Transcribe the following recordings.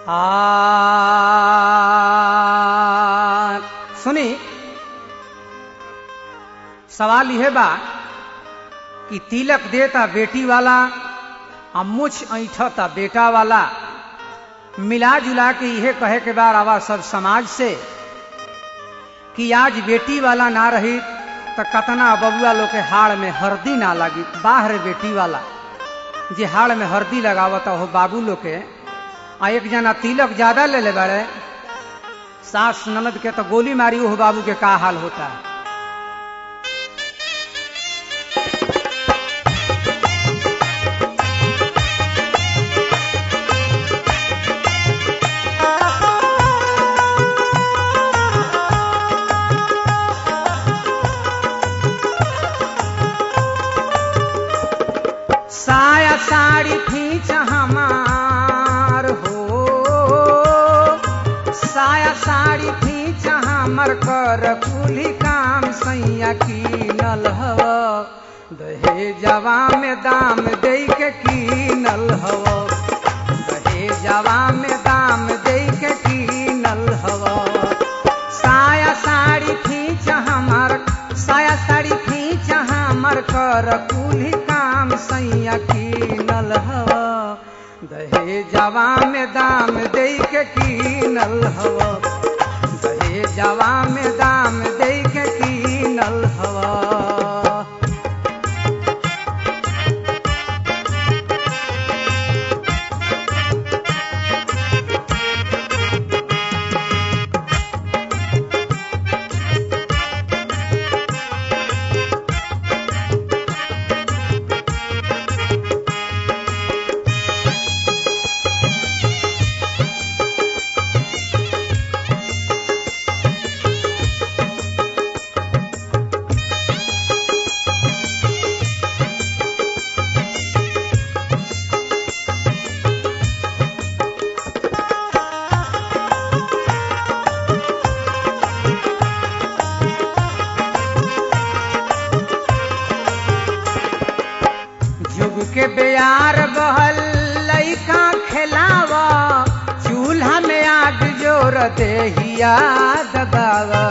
आ सुनी सवाल यह बा कि तिलक देता बेटी वाला आ मुछ ऐठता बेटा वाला मिला जुला के यह कहे के बार आवा सब समाज से कि आज बेटी वाला ना रही तो कतना बबुआ लोग के हाड़ में हरदी ना लगी बाहर बेटी वाला जे हाड़ में हरदी लगावता हो बाबू लोग के आ एक जना तिलक ज्यादा ले ले बड़े सास ननद के तो गोली मारी हो बाबू के का हाल होता है साया साड़ी खींच हमार हो साया साड़ी खींच हमर कर कुली काम सैया कीनल हव दहेजवा में दाम दे के कीनल हव दहेजवा में दाम दे के कीनल हव साया साड़ी खींच हमर साया साड़ी खींच हमर कर कुली काम सैया कीनल हव दहेजवा में दाम दे के कीनल हव दहेजवा में दाम दे के कीनल हव जुग के बेयार बहल लइका खेलावा चूल्हा में आग जोर देहिया दबावा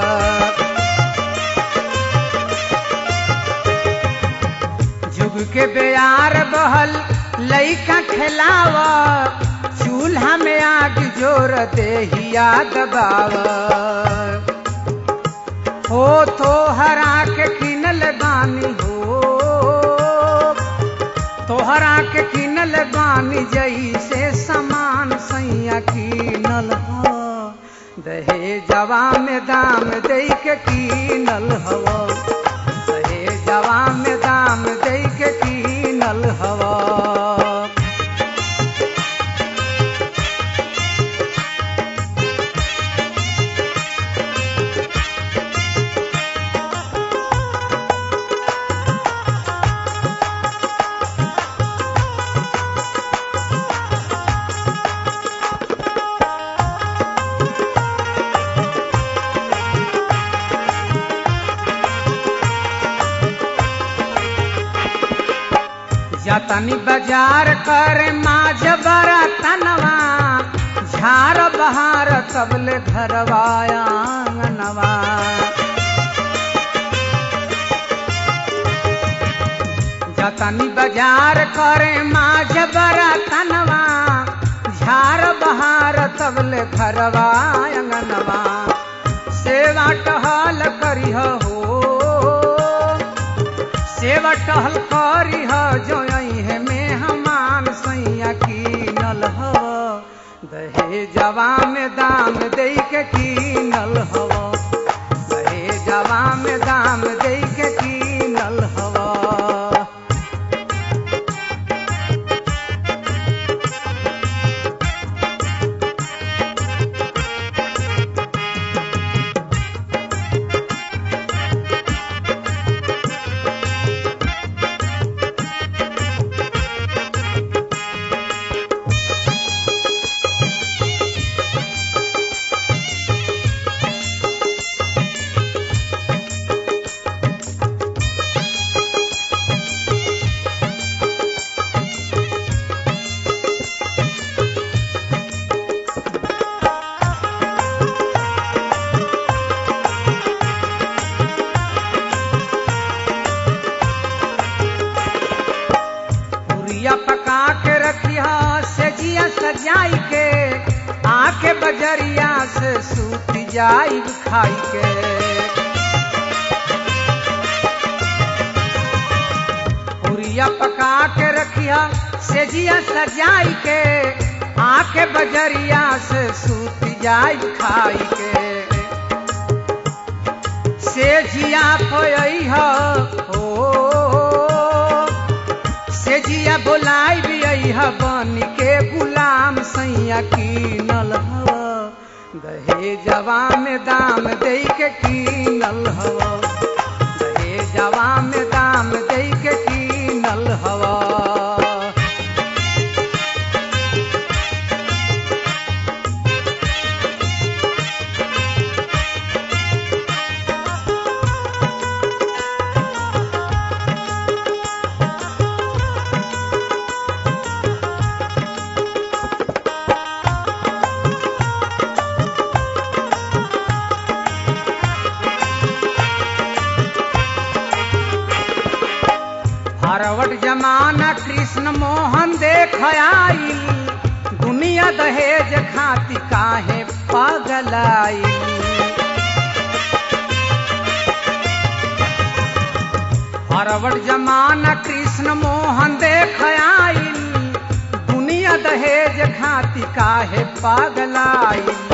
जुग के बेयार बहल लइका खेलावा चूल्हा में आग जोर देहिया दबावा हो तो हरा के किनल बानी हो तोहरा के किनल बानी जैसे समान सैया किनल हो दहेजवा में दाम दे के किनल हव दहेजवा में दाम दे के किनल हव जतनी बाजार करे माझ बरा तनवा झार बहार तबले घरवाया आंगनवा जतनी बाजार करे माझ बरा तनवा झार बहार तबले घरवा आंगनवा सेवा टहल करिह हो सेवा टहल करी ह जो है में हमान सैया कीनल ह दहेजवा में दाम दे के कीनल हव दहेजवा में दाम दे के कीनल हव पुरिया पका के रखिया से जिया सजाई के आके बजरिया से सूत जाई खाई के पुरिया पका के रखिया से जिया सजाई के आके बजरिया से सूत जाई खाई के से जिया पोई हो से जिया बोलाई भी अइहा बन के गुलाम सैया कीनल हव दहे जवा में दाम दे के कीनल हव दहे जवा में दाम दे के कीनल हवा हरवट जमाना कृष्ण मोहन देख आई दुनिया दहेज खाती काहे पगलाई हरवट जमाना कृष्ण मोहन देख आई दुनिया दहेज खाती काहे पगलाई